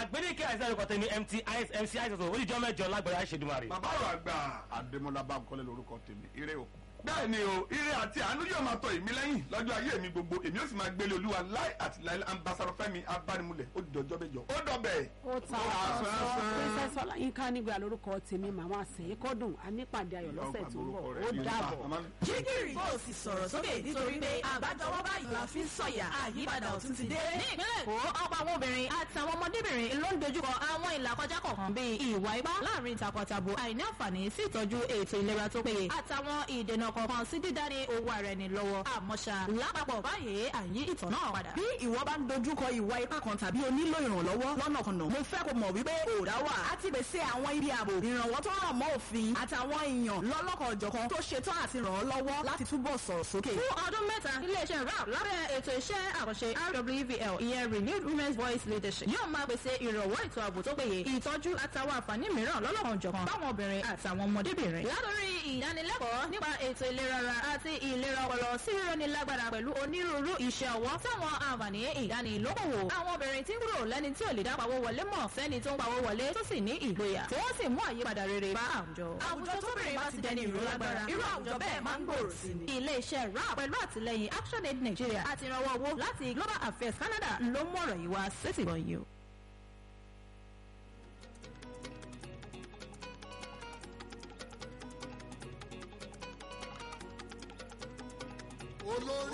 àgbẹ̀dẹ̀kẹ àìsàn ẹ̀kọ́ tẹ̀mí mt mc àìsàn oníjọ́ mẹ́jọ lágbára ṣèdúmarè. bàbá ọ̀rọ̀ àgbà adémọlá bánkọ́lé lórúkọ tèmi ire o. bẹ́ẹ̀ ni o ire àti àánú yóò máa tọ èmi lẹ́yìn lọ́jọ́ ayé mi gbogbo èmi ó sì máa gbélé olúwa láì àti láì ambassadọ fẹ́mi abánimúlẹ̀ ó dọjọ́ bẹjọ ó dọbẹ̀. ó ta ọ̀sán princess ọláyínká nígbà lórúkọ tèmi màmá àsẹ̀yìn kọ́dùn anípàdé ayọ̀ lọ́sẹ̀ tó ń bọ̀ ó dàbọ̀. jígìrì bó o sì sọ̀rọ̀ sókè nítorí pé àgbájọwọ́ báyìí la fi ń sọ̀yà àyípadà ọ̀tún ti dé. ní ìpínlẹ̀ èkó ọ̀pọ̀ àwọn obìnrin àtàwọn ọmọdébìnrin ló ń dojúkọ àwọn ìlàkọjá kọ̀ọ̀kan bíi ìwà ipá láàrin takọtabo àìní àǹfààní sí ìtọ́jú ètò ìlera tó péye àtàwọn ìdènà kọ̀ọ̀kan sí dídání owó ara ẹni lọ́wọ́ àmọ́ṣá lápapọ̀ báyìí àyí ìtàn náà padà. bí ìwọ bá ń dojúkọ ìwà ipá kan tàbí o nílò ìrànlọ́wọ́ lọ́nàkọnà mo fẹ́ kó mọ̀ wípé òòrá wà á ti pèsè àwọn ibi ààbò ìrànwọ́ tó ràn mọ́ òfin àtàwọn èèyàn lọ́lọ́kan ọ̀jọ̀kan tó ṣetán àti ràn ọ́ lọ́wọ́ láti túbọ̀ sọ̀rọ̀ sókè. fún ọdún mẹ́ta iléeṣẹ́ rap lábẹ́ ètò iṣẹ́ àkànṣe rwvl ìyẹn renewed women's voice leadership yóò máa pèsè ìrànwọ́ ètò ààbò tó péye ìtọ́jú àtàwọn àǹfààní mìíràn lọ́lọ́kan ọ̀jọ̀kan fáwọn obìnrin àtàwọn ọmọdébìnrin. látòrí ìdánilẹ́kọ̀ọ́ nípa ètò ìlera ara àti ìlera ọpọlọ sí rírọ́ni lágbára pẹ̀lú onírúurú iṣẹ́ ọwọ́ táwọn àǹfààní ìdánilókòwò. àwọn obìnrin tí ń kúrò lẹ́ni tí ò lè dá pawó wọlé mọ̀ sẹ́ni tó ń pawó wọlé tó sì ní ìgboyà tí wọ́n sì mú àyípadà rere bá àwùjọ. àwùjọ tóbìnrin bá ti dẹni ìró lágbára irú àwùjọ bẹ́ẹ̀ máa ń gbòòrò sí ni. ilé-iṣẹ́ rap pẹ̀lú àtìlẹyìn actionaid nigeria àti ìrànwọ́ owó láti global affairs canada ló mú ọ̀rọ̀ yìí wá sétìgbọ̀n yìí o. olórí